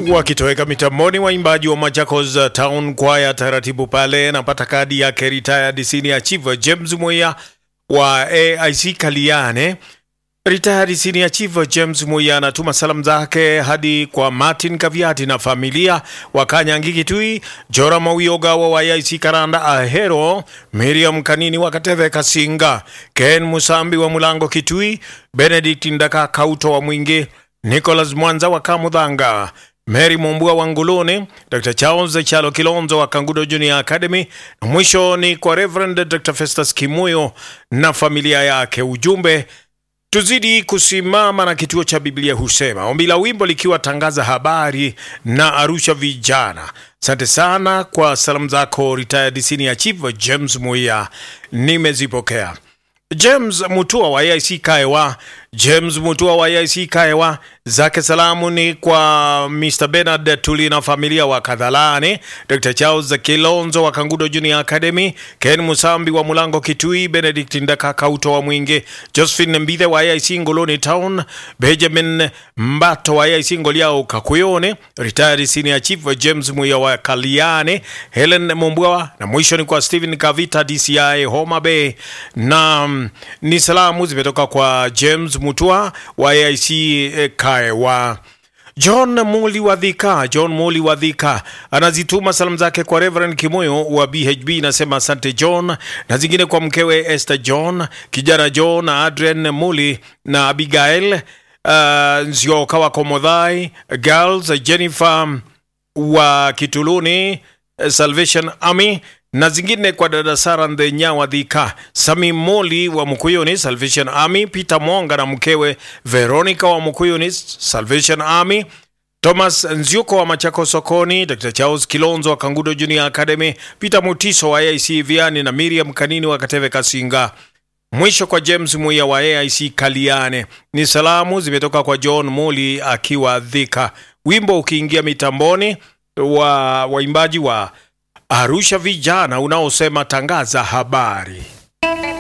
wakitoweka mitamboni, waimbaji wa Machakos Town Choir taratibu pale. Napata kadi yake retired senior chief James Moya wa AIC Kaliane. Retired senior chief James Moya anatuma salamu zake hadi kwa Martin Kaviati na familia wa Kanyangi Kitui, Jora Mawioga wa AIC Karanda Ahero, Miriam Kanini wa Kateve Kasinga, Ken Musambi wa Mulango Kitui, Benedict Ndaka Kauto wa Mwingi, Nicholas Mwanza wa Kamudhanga, Mary Mumbua wa Nguluni, Dr. Charles Chalo Kilonzo wa Kangudo Junior Academy, na mwisho ni kwa Reverend Dr. Festus Kimuyo na familia yake. Ujumbe tuzidi kusimama na kituo cha Biblia husema. Ombi la wimbo likiwa tangaza habari na Arusha vijana. Asante sana kwa salamu zako retired senior chief James Muia, nimezipokea. James Mutua wa AIC Kaewa, James Mutua wa AIC Kaewa, zake salamu ni kwa Mr. Bernard Tuli na familia wa Kadhalani, Dr. Charles Kilonzo wa Kangudo Junior Academy, Ken Musambi wa Mulango Kitui, Benedict Ndaka Kauto wa Mwingi, Josephine Mbithe wa AIC Ngoloni Town, Benjamin Mbato wa AIC Ngoliao Kakuyone, retired senior chief James Muya wa Kaliane, Helen Mumbwa na mwisho ni kwa Stephen Kavita DCI Homa Bay na mm, ni salamu zimetoka kwa James Mutua wa AIC eh, Kaewa. John Muli wa Dhika, John Muli wa Dhika anazituma salamu zake kwa Reverend Kimoyo wa BHB, nasema asante John, na zingine kwa mkewe Esther John, kijana John na Adrian Muli na Abigail uh, Nzioka wa Komodhai, girls Jennifer wa Kituluni, eh, Salvation Army na zingine kwa dada Sara Ndhenya wa Dhika, Sami Moli wa Mkuyuni Salvation Army, Peter Mwonga na mkewe Veronica wa Mkuyuni Salvation Army, Thomas Nziuko wa Machako Sokoni, Dr. Charles Kilonzo wa Kangudo Junior Academy, Peter Mutiso wa AIC Viani na Miriam Kanini wa Kateve Kasinga. Mwisho kwa James Muya wa AIC Kaliane. Ni salamu zimetoka kwa John Moli akiwa Dhika. Wimbo ukiingia mitamboni wa waimbaji wa Arusha vijana unaosema tangaza habari.